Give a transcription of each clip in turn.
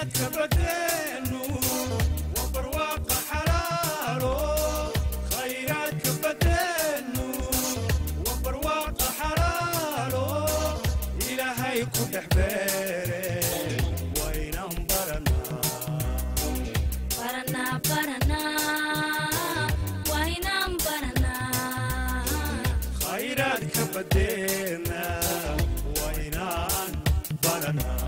khayraadka badeenu waa barwaaqa xalaalo khayraadka badeenu waa barwaaqa xalaalo ilaahay ku dhex beere waynan baranaa Baranaa, baranaa, waa inaan baranaa. khayraadka badeena waynaan baranaa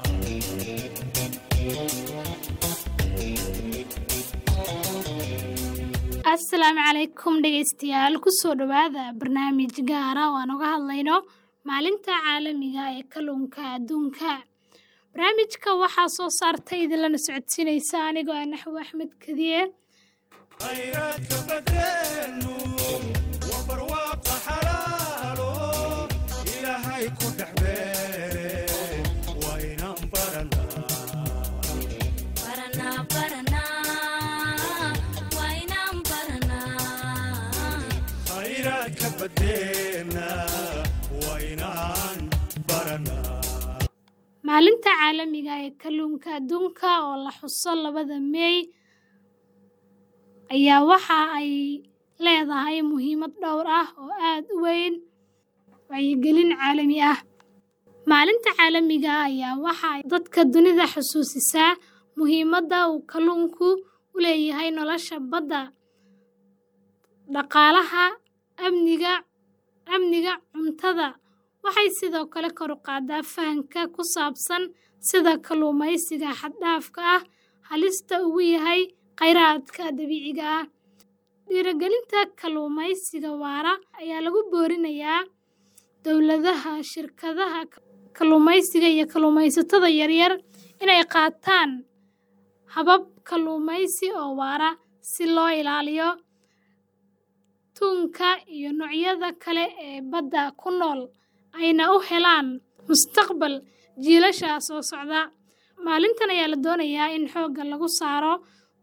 asalaamu calaykum dhegeystayaal kusoo dhowaada barnaamij gaara oo aan uga hadlayno maalinta caalamiga ee kalluunka adduunka barnaamijka waxaa soo saartay idinlana socodsiinaysa anigoo ah naxwi axmed kadiye khayraadka badeenu waa barwaaqa xalaalo ilaahay ku dhex beere waynan baranaa Baranaa, baranaa, waa inaan baranaa. khayraadka badeena waynaan baranaa maalinta caalamiga ee kalluunka adduunka oo la xuso labada meey ayaa waxa ay leedahay muhiimad dhowr ah oo aad u weyn wacyigelin caalami ah maalinta caalamiga ah ayaa waxa ay dadka dunida xusuusisaa muhiimadda uu kalluunku u leeyahay nolosha badda dhaqaalaha amniga amniga cuntada waxay sidoo kale kor u qaadaa fahamka ku saabsan sida kalluumaysiga xad-dhaafka ah halista ugu yahay khayraadka dabiiciga ah dhiirigelinta kalluumaysiga waara ayaa lagu boorinayaa dowladaha shirkadaha kalluumaysiga iyo kalluumaysatada yaryar inay qaataan habab kalluumaysi oo waara si loo ilaaliyo tuunka iyo noocyada kale ee badda ku nool ayna u helaan mustaqbal jiilasha soo socda maalintan ayaa la doonayaa in xoogga lagu saaro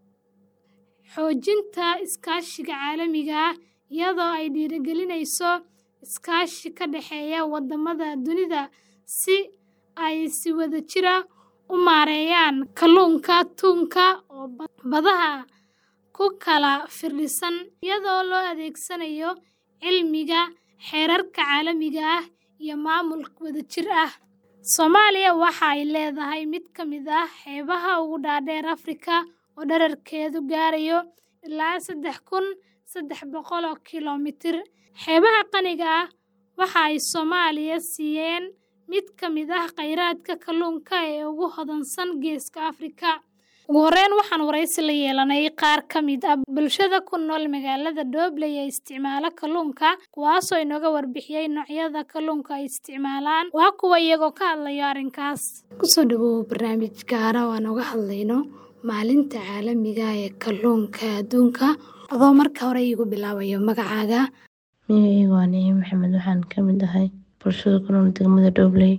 xoojinta iskaashiga caalamiga ah iyadoo ay dhiirigelinayso iskaashi ka dhexeeya waddamada dunida si ay si wadajira u maareeyaan kalluunka tuunka oo badaha ku kala firdhisan iyadoo loo adeegsanayo cilmiga xeerarka caalamiga ah iyo maamul wadajir ah soomaaliya waxa ay leedahay mid ka mid ah xeebaha ugu dhaadheer afrika oo dherarkeedu gaarayo ilaa saddex kun saddex boqol oo kilomitir xeebaha qaniga ah waxa ay soomaaliya siiyeen mid ka mid ah khayraadka kalluunka ee ugu hodansan geeska afrika ugu horreyn waxaan waraysi la yeelanay qaar ka mid ah bulshada ku nool magaalada doobley ee isticmaala kalluunka kuwaasoo inooga warbixiyey noocyada kalluunka ay isticmaalaan waa kuwa iyagoo ka hadlayo arrinkaas kusoo dhawow barnaamij gaara oo aan uga hadlayno maalinta caalamiga ee kalluunka adduunka adoo marka hore iigu bilaabayo magacaaga magacayga waa nici maxamed waxaan ka mid ahay bulshada ku nool degmada dhobley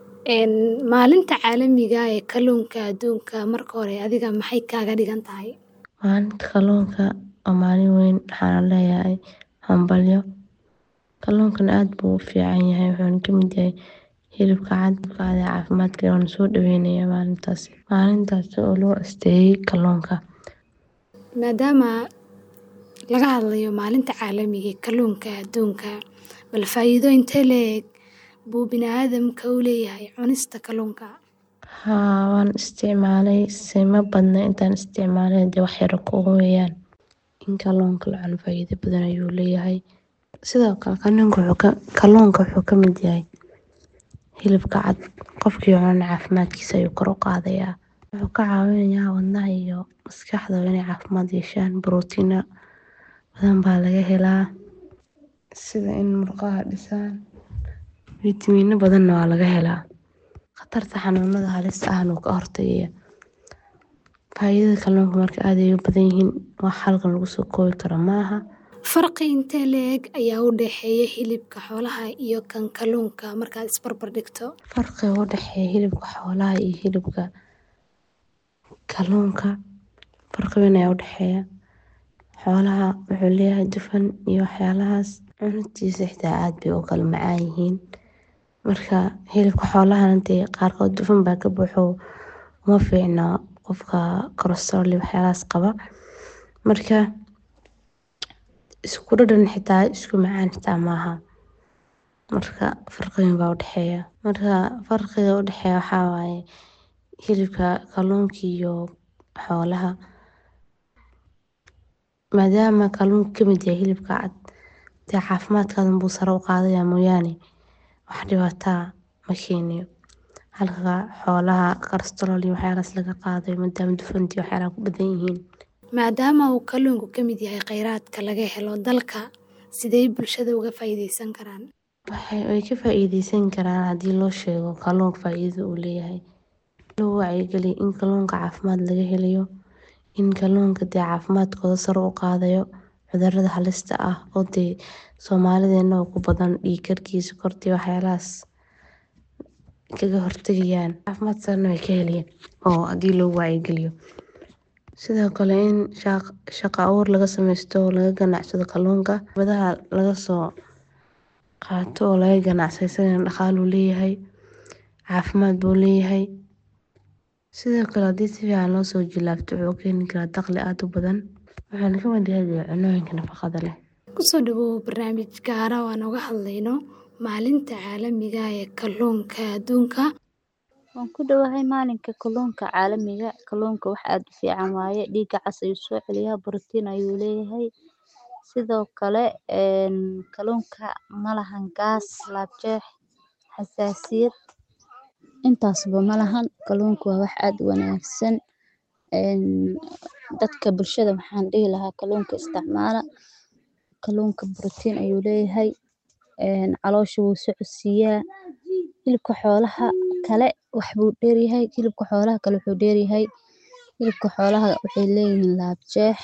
maalinta caalamiga ee kalluunka adduunka marka hore adiga maxay kaaga dhigan tahay maalinta kalluunka waa maalin weyn waxaana leeyahay hambalyo kalluunkana aad buu u fiican yahay wuxuuna ka mid yahay hilibka cad hilibka cad ee caafimaadka waana soo dhaweynaya maalintaas maalintaas oo loo asteeyey kalluunka maadaama laga hadlayo maalinta caalamiga ee kalluunka adduunka bal faa'iido intee leeg buu bini'aadamka u leeyahay cunista kalluunka haa waan isticmaalay sima badna intaan isticmaalay dee wax yara kugu weeyaan in kalluunka la cuno faa'iido badan ayuu leeyahay sidoo kale kalluunka wuxuu ka kalluunka wuxuu ka mid yahay hilibka cad qofkii cunana caafimaadkiisa ayuu kor u qaadayaa wuxuu ka caawinayaa wadnaha iyo maskaxda inay caafimaad yeeshaan borotiina badan baa laga helaa sida in murqaha dhisaan fitamiino badanna waa laga helaa khatarta xanuunada halista ahna wuu ka hortagaya faa'iidada kalluunka marka aad ay u badan yihiin wax halkan lagu soo koobi karo maaha farqi intee leeg ayaa u dhexeeya hilibka xoolaha iyo kan kalluunka markaad isbarbar dhigto farqiga u dhexeeya hilibka xoolaha iyo hilibka kalluunka farqi weyn ayaa u dhexeeya xoolaha wuxuu leeyahay dufan iyo waxyaalahaas cunutiisa xitaa aad bay u kala macaan yihiin marka hilibka xoolahana dee qaarkood dufan baa ka buuxo uma fiicna qofka cholesterol iyo waxyaalahaas qaba marka isku dhadhan xitaa isku macaan xitaa maaha marka farqigan baa udhexeeya marka farqiga udhexeeya waxaa waaye hilibka kalluunka iyo xoolaha maadaama kalluunka kamid yahay hilibka cad dee caafimaadkaada buu sare u qaadaya mooyaane wax dhibaataa ma keenayo halka xoolaha cholesterol iyo waxyaalahaas laga qaadayo maadaama dufanti waxyaalaha ku badan yihiin maadaama uu kalluunku ka mid yahay kheyraadka laga helo dalka sidee bulshada uga faa'iideysan karaan waxay way ka faa'iideysan karaan haddii loo sheego kalluunka faa'iidada uu leeyahay loo wacyigeliyo in kalluunka caafimaad laga helayo in kalluunka dee caafimaadkooda sare u qaadayo cudurada halista ah oo dee soomaalideena oo ku badan dhiig karkii sokortii waxyaalahaas kaga hortagayaan caafimaad sarena way ka helayaan oo haddii loo wacyigeliyo sidoo kale in shaqo abuur laga sameysto oo laga ganacsado kalluunka badaha laga soo qaato oo laga ganacsado isagana dhaqaaluu leeyahay caafimaad buu leeyahay sidoo kale haddii si fiican loo soo jilaabto wuxuu keeni karaa dakhli aada u badan wuxuuna ka mid yahay cunooyinka nafaqada leh kusoo dhawow barnaamij gaara oo aan uga hadlayno maalinta caalamiga ee kalluunka adduunka waan ku dhowahay maalinka kalluunka caalamiga kalluunka wax aada u fiican waaye dhiigga cas ayuu soo celiyaa borotiin ayuu leeyahay sidoo kale kalluunka malahan gaas laabjeex xasaasiyad intaasba malahan kalluunka waa wax aada u wanaagsan dadka bulshada waxaan dhihi lahaa kalluunka isticmaala kalluunka borotiin ayuu leeyahay caloosha wuu socodsiiyaa hilibka xoolaha kale wax buu dheeryahay hilibka xoolaha kale wuxuu dheeryahay hilibka xoolaha waxay leeyihiin laabjeex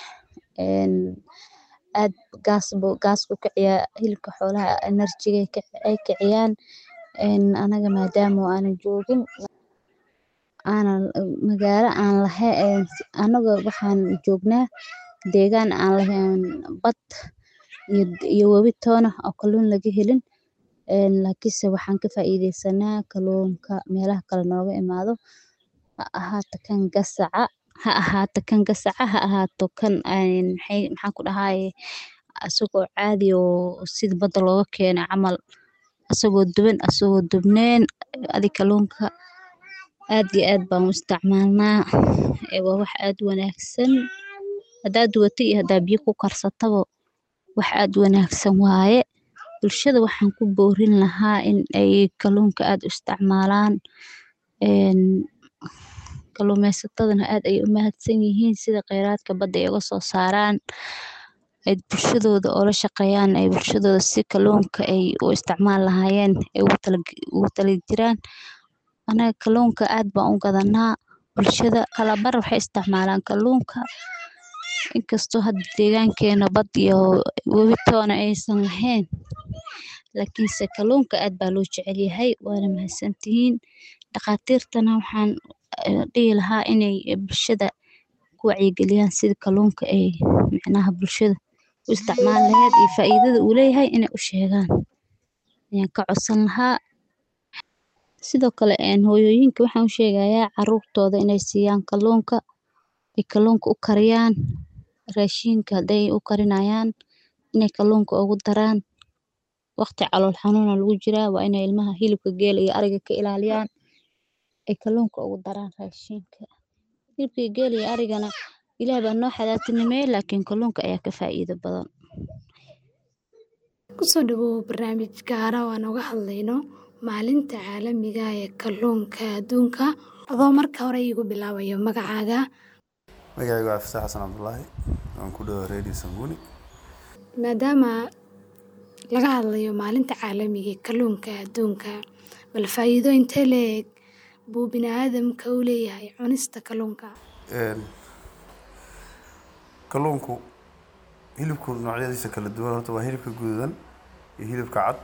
aad gaas buu gaas buu kiciyaa hilibka xoolaha enerjiga ay kiciyaan anaga maadaama aanan joogin aanan magaalo aan lahayn anaga waxaan joognaa deegaan aan lahayn bad iyo webi toona oo kalluun laga helin laakiinse waxaan ka faa'iideysanaa kalluunka meelaha kale nooga imaado ha ahaato kan gasaca ha ahaato kan gasaca ha ahaato kan maxay maxaan ku dhahaye asagoo caadi oo sida badda looga keenay camal asagoo duban asagoo dubneen adi kalluunka aad iyo aad baan u isticmaalnaa waa wax aada u wanaagsan haddaad dubato iyo haddaad biyo ku karsataba wax aada u wanaagsan waaye bulshada waxaan ku boorin lahaa in ay kalluunka aada u isticmaalaan kalluumeysatadana aad ayay u mahadsan yihiin sida kheyraadka badda ay uga soo saaraan ay bulshadooda oola shaqeeyaan ay bulshadooda si kalluunka ay u isticmaali lahaayeen ay ugu tala jiraan anaga kalluunka aad baan u gadanaa bulshada kala bar waxay isticmaalaan kalluunka inkastoo hadda deegaankeena bad iyo webi toona aysan lahayn laakiinse kalluunka aad baa loo jecel yahay waana mahadsantihiin dhakhaatiirtana waxaan dhihi lahaa inay bulshada ku wacyigeliyaan sida kalluunka ay micnaha bulshada u isticmaali lahayd iyo faa'iidada uu leeyahay inay u sheegaan ayaan ka codsan lahaa sidoo kale hooyooyinka waxaan u sheegayaa caruurtooda inay siiyaan kalluunka ay kalluunka u kariyaan raashinka hadday u karinayaan inay kalluunka ugu daraan waqti calool xanuuna lagu jiraa waa inay ilmaha hilibka geela iyo ariga ka ilaaliyaan ay kalluunka ugu daraan raashinka hilibka iyo geela iyo arigana ilaah baa noo xalaatinimeeyey laakiin kalluunka ayaa ka faa'iido badan kusoo dhawow barnaamij gaara oo aan uga hadlayno maalinta caalamiga ee kalluunka adduunka adoo marka hore iigu bilaabayo magacaaga magacaygu waa fasax xasan cabdulaahi waan ku dhawo redio sanguni maadaama laga hadlayo maalinta caalamiga ee kalluunka adduunka bal faa'iido intee leeg buu bini aadamka u leeyahay cunista kalluunka kalluunku hilibku noocyadiisa kala duwan horta waa hilibka guduudan iyo hilibka cad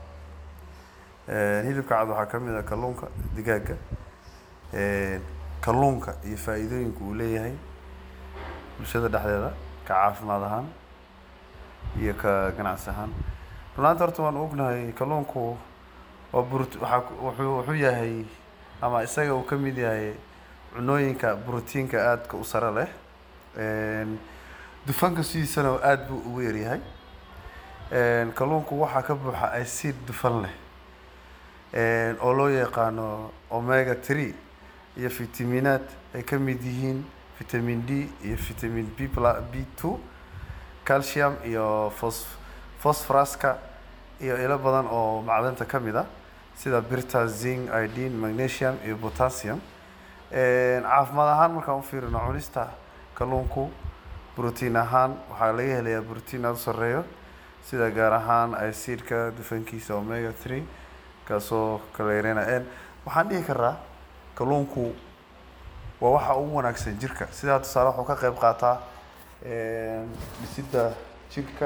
hilibka cad waxaa ka mid ah kalluunka digaaga kalluunka iyo faa'iidooyinka uu leeyahay bulshada dhexdeeda ka caafimaad ahaan iyo ka ganacsi ahaan runaanta horta waan ognahay kalluunku waa burt waxaa wuxuu wuxuu yahay ama isaga uu ka mid yahay cunooyinka brotiinka aadka u sare leh Een, dufanka sidiisana aad buu ugu yaryahay Een, kalluunku waxaa ka buuxa acid dufan leh Een, oo loo yaqaano omega 3 iyo fitamiinaad ay ka mid yihiin vitamin d iyo vitamin b pla- b2 calcium iyo phos phosphoruska iyo ilo badan oo macdanta ka mid ah sida birta zinc iodine magnesium iyo potassium Een, caafimaad ahaan markaan u fiirino cunista kalluunku brotiin ahaan waxaa laga helayaa brotiin aada u sarreeyo sida gaar ahaan acidka dufankiisa omega 3 kaasoo kala yareynaya Een, waxaan dhihi karaa kalluunku waa waxa ugu wanaagsan jirka sidaa tusaale wuxuu ka qayb qaataa een, dhisidda jirka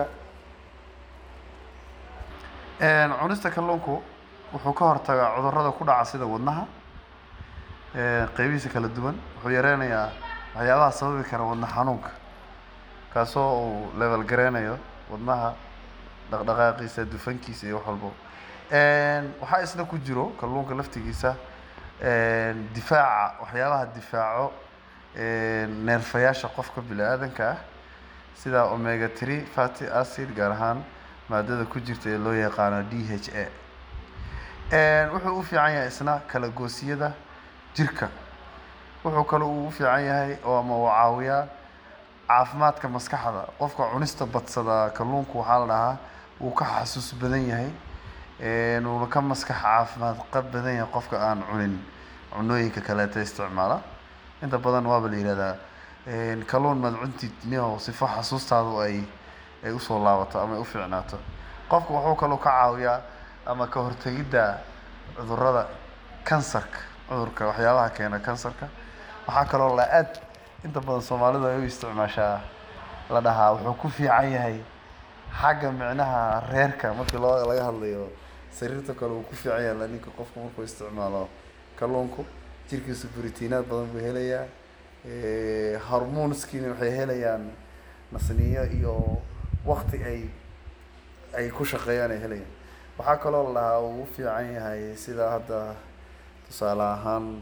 Een, cunista kalluunku wuxuu ka hortagaa cudurrada ku dhaca sida wadnaha een, qeybihiisa kala duwan wuxuu yareynayaa waxyaabaha sababi kara wadna xanuunka kaasoo uu level gareynayo wadnaha dhaqdhaqaaqiisa dufankiisa iyo wax walbo Een, waxaa isna ku jiro kalluunka laftigiisa een, difaaca waxyaabaha difaaco een, neerfayaasha qofka bini-aadanka ah sida omega 3 fatty acid gaar ahaan maadada ku jirta ee loo yaqaano DHA Een, wuxuu u fiican yahay isna kala goosiyada jirka wuxuu kale uu u fiican yahay oo ama uu caawiyaa caafimaadka maskaxda qofka cunista badsada kalluunku waxaa la dhahaa wuu ka xasuus badan yahay Een, wuuna ka maskax caafimaad qab badan yahay qofka aan cunin cunooyinka kaleeta isticmaala inta badan waaba la yihahdaa een, kalluun maad cuntid niyow sifo xasuustaadu ay ay usoo laabato ama ay u fiicnaato qofka wuxuu kaloo ka caawiyaa ama ka hortegidda cudurrada kansarka cudurka waxyaabaha keena kansarka waxaa kaloo la aad inta badan soomaalidu ay u isticmaashaa la dhahaa wuxuu ku fiican yahay xagga micnaha reerka markii loo laga hadlayo sariirta kale uu ku fiican yahay la ninka qofku markuu isticmaalo kalluunku jirkiisa borotiinaad badan buu helayaa Eh, hormoneskiina waxay helayaan nasniyo iyo waqti ay ay ku shaqeeyaan ay helayaan waxaa kaloo la dhahaa uu u fiican yahay sida hadda tusaale ahaan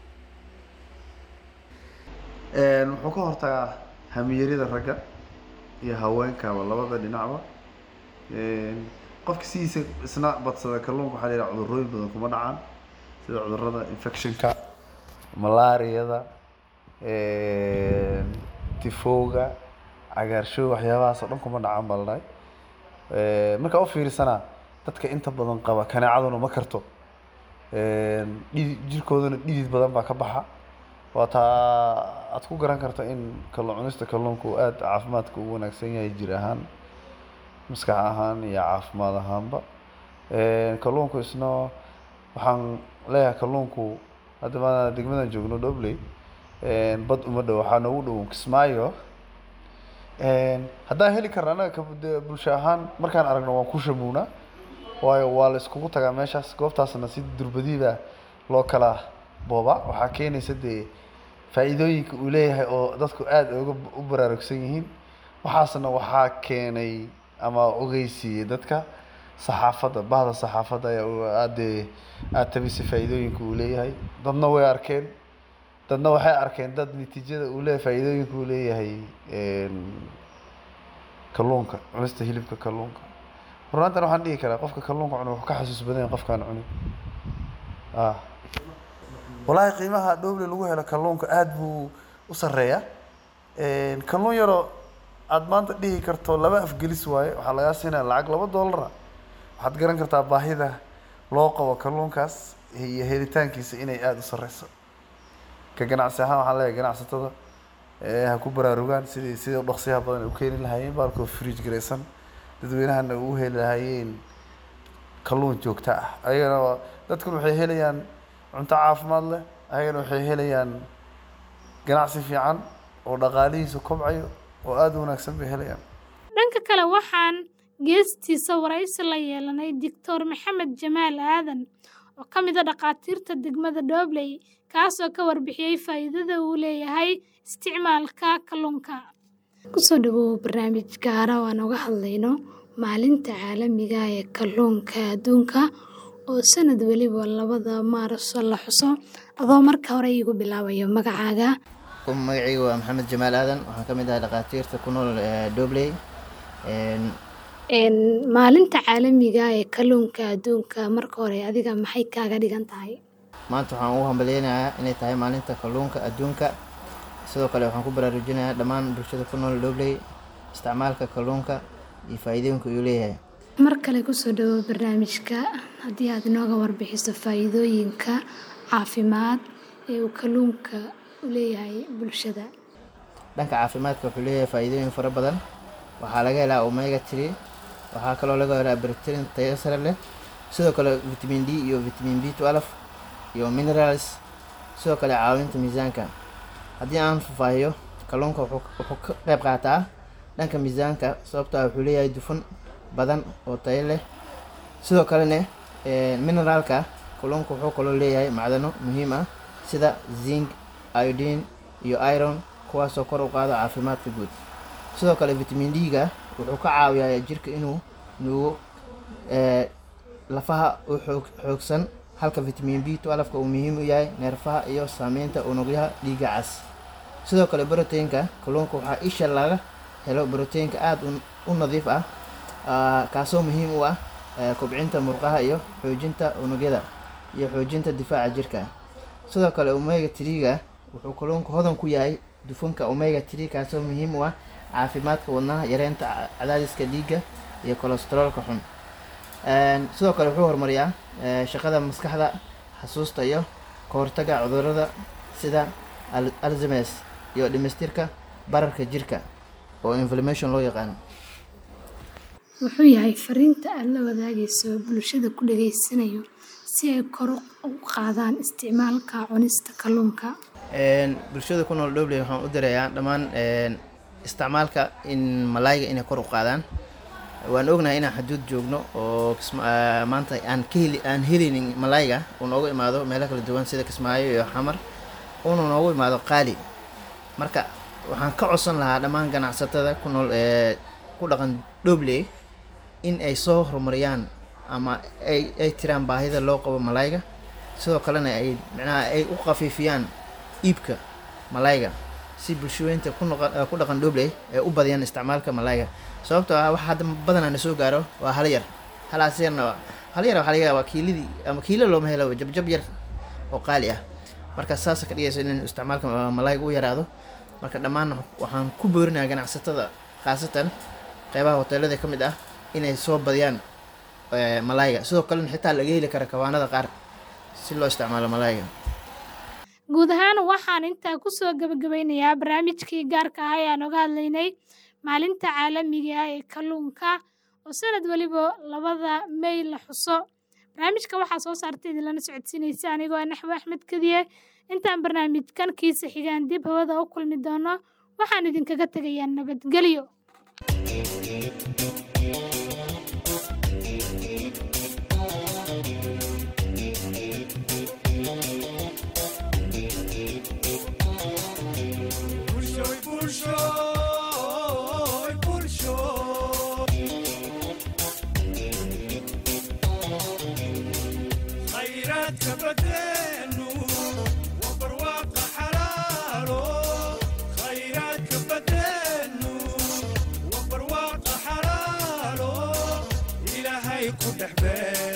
Een, wuxuu ka hortagaa hamiyarida ragga iyo haweenkaba labada dhinacba Een, qofka sidiisa isna badsada kalluunka waxaa la yidhaha cudurrooyin badan kuma dhacaan sida cudurrada infectionka malaariyada een, tifowga cagaarshow waxyaabahaas oo dhan kuma dhacaan baa la dhahay Een, markaa u fiirsana dadka inta badan qaba kaneecaduna ma karto Een, dhidi- jirkooduna dhidid badan baa ka baxa waa taa aad ku garan karta in kalluun cunista kalluunka uu aad caafimaadka ugu wanaagsan yahay jir ahaan maskax ahaan iyo caafimaad ahaanba Een, kalluunku isna waxaan leeyahay kalluunku hadda maadaama degmadan joogno Dobley een, bad uma dhow waxaa noogu dhow Kismaayo Een, haddaan heli karna annaga ka de- bulsho ahaan markaan aragno waan ku shamuunaa waayo waa la iskugu tagaa meeshaas goobtaasna si durbadiiba loo kala booba waxaa keenaysa dee faa'iidooyinka uu leeyahay oo dadku aad uga u baraarugsan yihiin waxaasna waxaa keenay ama ogeysiiyey dadka saxaafadda bahda saxaafadda ayaa u- aad dee aad tabisay faa'iidooyinka uu leeyahay dadna way arkeen dadna waxay arkeen dad natiijada uu leeyahay faa'iidooyinka uu leeyahay een, kalluunka cunista hilibka kalluunka runaantan waxaan dhihi karaa qofka kalluunka cuna wuxuu ka xasuus badan yahay qofkaan cunin ah walaahi qiimaha dhoble lagu helo kalluunka aad buu u sarreeyaa Een, kalluun yaroo aad maanta dhihi karto laba afgelis waaye waxaa lagaa siinaya lacag laba doolara waxaad garan kartaa baahida loo qabo kalluunkaas iyo helitaankiisa inay aada u sarreyso ka ganacsi ahaan waxaan leeyahay ganacsatada ee ha ku baraarugaan sidii sidii u dhaqsiyaha badan ay u keeni lahaayeen baalkoo fridge garaysan dadweynahana u heli lahaayeen kalluun joogto ah ayagana waa- dadkuna waxay helayaan cunto caafimaad leh ayagana waxay helayaan ganacsi fiican oo dhaqaalihiisu kobcayo oo aada u wanaagsan bay helayaan dhanka kale waxaan geestiisa waraysi la yeelanay doctor maxamed jamaal aadan oo ka mid a dhakhaatiirta degmada Dobley kaasoo ka warbixiyey faa'iidada uu leeyahay isticmaalka kalluunka kusoo dhawow barnaamij gaara oo aan uga hadlayno maalinta caalamiga ee kalluunka adduunka oo sanad weliba labada maarso la xuso adoo marka hore iigu bilaabayo magacaaga magacaygu waa maxamed jamaal aadan waxaan ka mid ahay dhakhaatiirta ku nool dobley Een, maalinta caalamiga ee kalluunka adduunka marka hore adiga maxay kaaga dhigan tahay maanta waxaan ugu hambalyeynayaa inay tahay maalinta kalluunka adduunka sidoo kale waxaan ku baraarujinayaa dhammaan bulshada ku nool dobley isticmaalka kalluunka iyo faa'iidooyinka uu leeyahay mar kale kusoo dhawow barnaamijka haddii aad inooga warbixiso faa'iidooyinka caafimaad ee uu kalluunka u leeyahay bulshada dhanka caafimaadka wuxuu leeyahay faa'iidooyin fara badan waxaa laga helaa omega three waxaa kaloo laga helaa bacterin tayo sare leh sidoo kale vitamin d iyo vitamin b twelve iyo minerals sidoo kale caawinta miisaanka haddii aan faahfaahiyo kalluunka wuxuu wuxuu ka qayb qaataa dhanka miisaanka sababtoo ah wuxuu leeyahay dufan badan oo tayo leh sidoo kalena eh, mineraalka kalluunka wuxuu kaloo leeyahay macdano muhiim ah sida zinc iodine iyo iron kuwaasoo kor u qaada caafimaadka guud sidoo kale vitamin d-ga wuxuu ka caawiyaa jirka inuu nuugo eh, lafaha u xoog xoogsan halka vitamin b twelve-ka uu muhiim u yahay neerfaha iyo saameynta unugyaha dhiigga cas sidoo kale brotein-ka kalluunka waxaa isha laga helo brotein-ka aada u- u nadiif ah ah, kaasoo muhiim u ah eh, kobcinta murqaha iyo xoojinta unugyada iyo xoojinta difaaca jirka sidoo kale omega three-ga wuxuu kalluunka hodan ku yahay dufanka omega three kaasoo muhiim u ah caafimaadka wadnaha yareynta ca- cadaadiska dhiigga iyo kolestaroolka xun Een, sidoo kale wuxuu horumariyaa eh, shaqada maskaxda xasuusta iyo ka hortagga cudurrada sida al- alzheimers iyo dhimistirka bararka jirka oo inflammation loo yaqaano wuxuu yahay fariinta aad la wadaagayso bulshada ku dhageysanayo si ay kor u qaadaan isticmaalka cunista kalluunka Een, bulshada ku nool dobley waxaan u dirayaa dhammaan een, isticmaalka in malayga inay kor u qaadaan waan ognahay inaan xaduud joogno oo kisma- ah, maanta aan ka heli aan helinin malayga uu noogu imaado meelo kala duwan sida kismaayo iyo xamar uuna noogu imaado qaali marka waxaan ka codsan lahaa dhammaan ganacsatada ku nool ee ku dhaqan dobley in ay soo horumariyaan ama ay ay tiraan baahida loo qabo malayga sidoo kalena ay micnaha ay u khafiifiyaan iibka malayga si bulshooyinta ku noqon eh, ku dhaqan dobley ay u badiyaan isticmaalka malayga sababtoo ah waxa hadda badanaa na soo gaaro waa hal yar halaas yarna waa- hal yar waxaa laga yaabaa kiiladii ama kiilo looma helo jabjab yar oo qaali ah marka saasa ka dhigaysa in isticmaalka ma- malayga u yaraado marka dhammaan waxaan ku boorinayaa ganacsatada khaasatan qeybaha hoteelada ka mid ah inay soo badiyaan eh, malayga sidoo kalena xitaa laga heli kara kawaanada qaar si loo isticmaalo malayga guud ahaan waxaan intaa kusoo gabagabeynayaa barnaamijkii gaarka ah ee aan oga hadlaynay maalinta caalamiga ah ee kalluunka oo sanad weliba labada may la xuso barnaamijka waxaa soo saartay idinlana socodsiinaysa anigoo ah naxwe axmed kadiye intaan barnaamijkan kiisa xigaan dib hawada u kulmi doono waxaan idinkaga tegayaa nabadgelyo Pulshoy, pulshoy, pulshoy. khayraadka badeenu waa barwaaqa xalaalo khayraadka badeenu waa barwaaqa xalaalo ilaahay ku dhex beer